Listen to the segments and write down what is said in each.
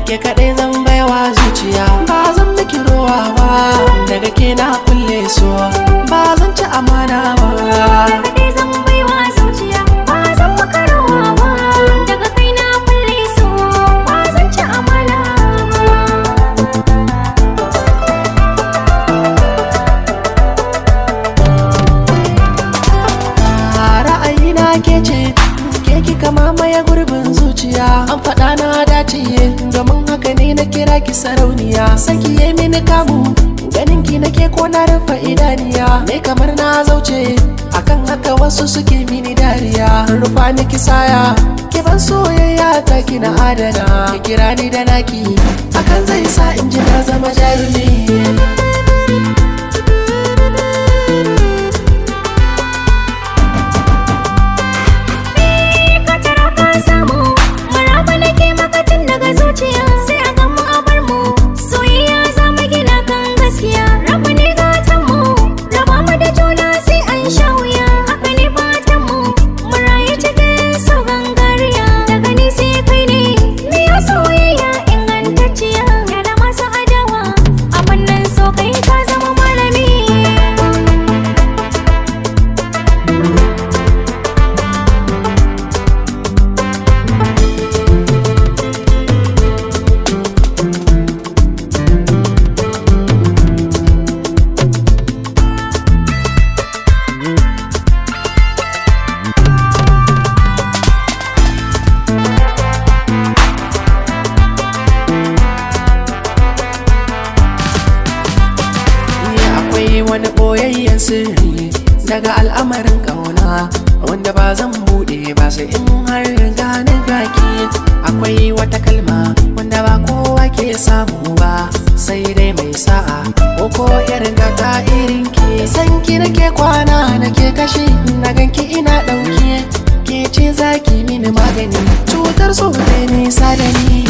ke kaɗai zan baiwa zuciya ba zan miki rowa ba daga ke na kulle so ba zan ci amana ba kaɗai zan baiwa zuciya ba zan maka rawa ba daga kai na kulle so ba zan ci amana ba ra'ayina ke ce ke kika mamaye gurbin zuciya an faɗa na dace domin haka ne na kira ki sarauniya saki yi mini kamu ganin ki nake ko na rufe idaniya ne kamar na zauce akan haka wasu suke mini dariya rufa ni kisaya ki ban soyayya ta ki na adana ki kira ni da naki hakan zai sa in ji na zama jarumi ka tara ka samu maraba nake maka tun daga zuciya sai a gan mu a bar mu soyayya za mu gina kan gaskiya rabu ne gatan mu raba mu da juna sai an sha wuya haka ne fatan mu mu rayu cikin so gangariya daga ni sai kai ne miya soyayya ingantacciya ya da masu adawa a wannan so kai ka zama malami Ni akwai wani boyayyen sirri daga al'amarin ƙauna wanda ba zan buɗe ba sai in har gani gaki akwai wata kalma wanda ba kowa ke samu ba sai dai mai sa'a ko ko irin gata irin ki san ki nake kwana nake kashi na ganki ina ɗauke ke ce zaki mini magani cutar so ne nisa da ni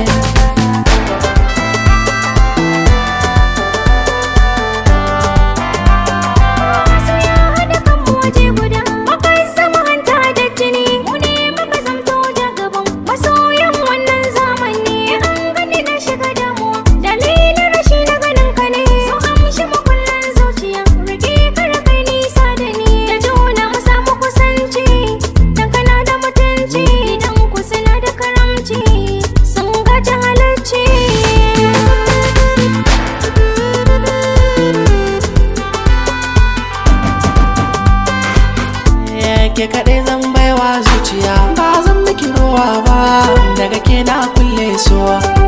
su ya haɗa kanmu waje guda muka zama hanta da jini mu ne muka zamto da gaban masoyan wannan zamani an gani na shiga damuwa dalilin rashi na ganin ka ne so amshi makullan zuciya rike kar kai nisa da ni da juna mu samu kusanci dan kana da mutunci dan ku suna da karamci sun gaji halacci ke kaɗai zan baiwa zuciya ba zan miki rowa ba daga ke na kulle so